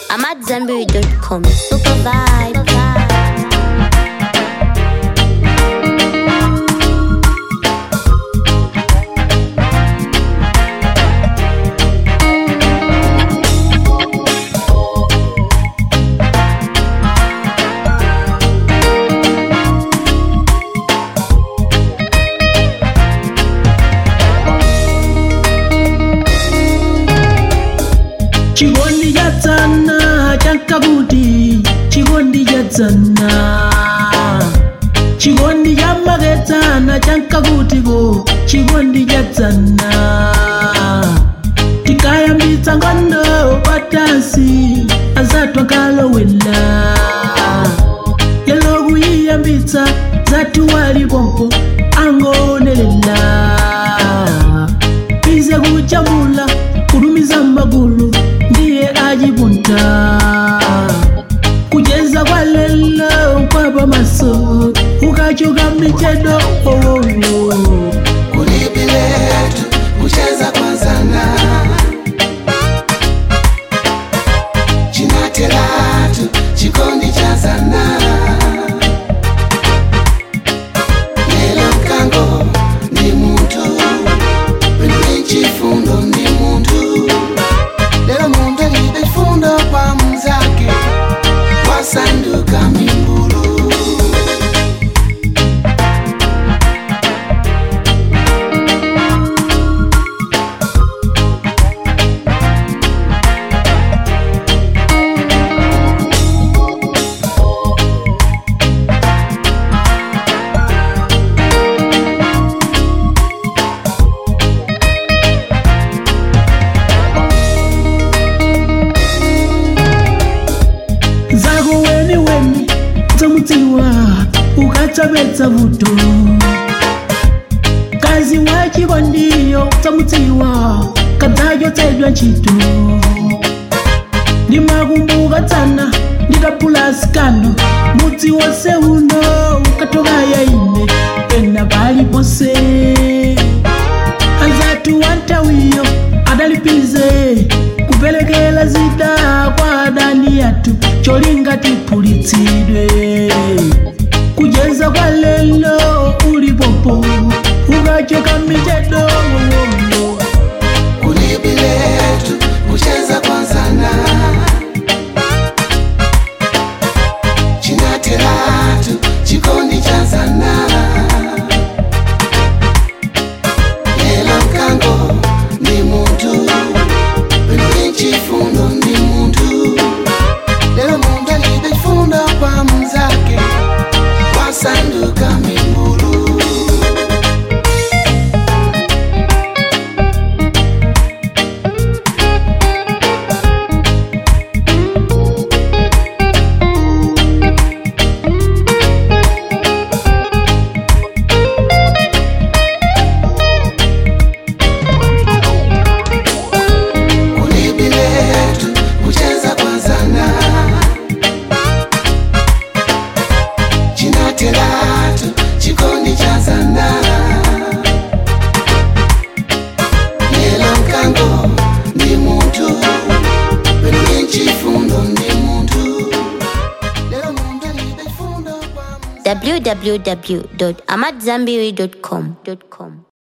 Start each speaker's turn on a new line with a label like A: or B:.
A: I'm at Zenberry.com. Super vibe.
B: chikondi cha dzana chankakuti chikondi cha dzana chikondi cha makedzana chankakutiko chikondi cha dzana tikayambitsa ngondo patasi azathu akalowela lelo kuyiyambitsa zathu walipompo angonelela ize kuchamula kulumiza magulu ndiye ajipunta kucheza kwa lelo kwapa maso ukachoka michedo oh, oh, oh.
C: Kulipi letu kucheza kwa zana chinatelatu chikondi cha zana lelo mkango ni muntu pene chifundo ni muntu lelo muntu alibe chifundo kwa mzake wasanduka mimbulu
B: zako weni weni dzomudziwa ukatsapedza vuto kazi wa chikondiyo dzomudziwa kadzachotsedwa ntchito ndimakumbuka tsana nditapulasikano mudzi wonse uno ukatoka yaine ena paliponse anzatu wantawiyo adalipize kupelekela zida kwa adani yatu cholinga tiphulitsidwe kujeza kwa lelo ulipopo ukachoka michedo
C: kulipi letu kucheza kwa zana chinatelatu chikondi cha zana lelo mkango ni muntu pene chifundo ni muntu lelo muntu alibe chifundo kwa mzake wasanduka mimbulu kulipi letu kucheza kwa zana chinatelatu chikondi cha zana lelo mkango ndi muntu pene chifundo ndi muntu lelo muntu alibe chifundo kwa mza
A: www.amatzambiri.com.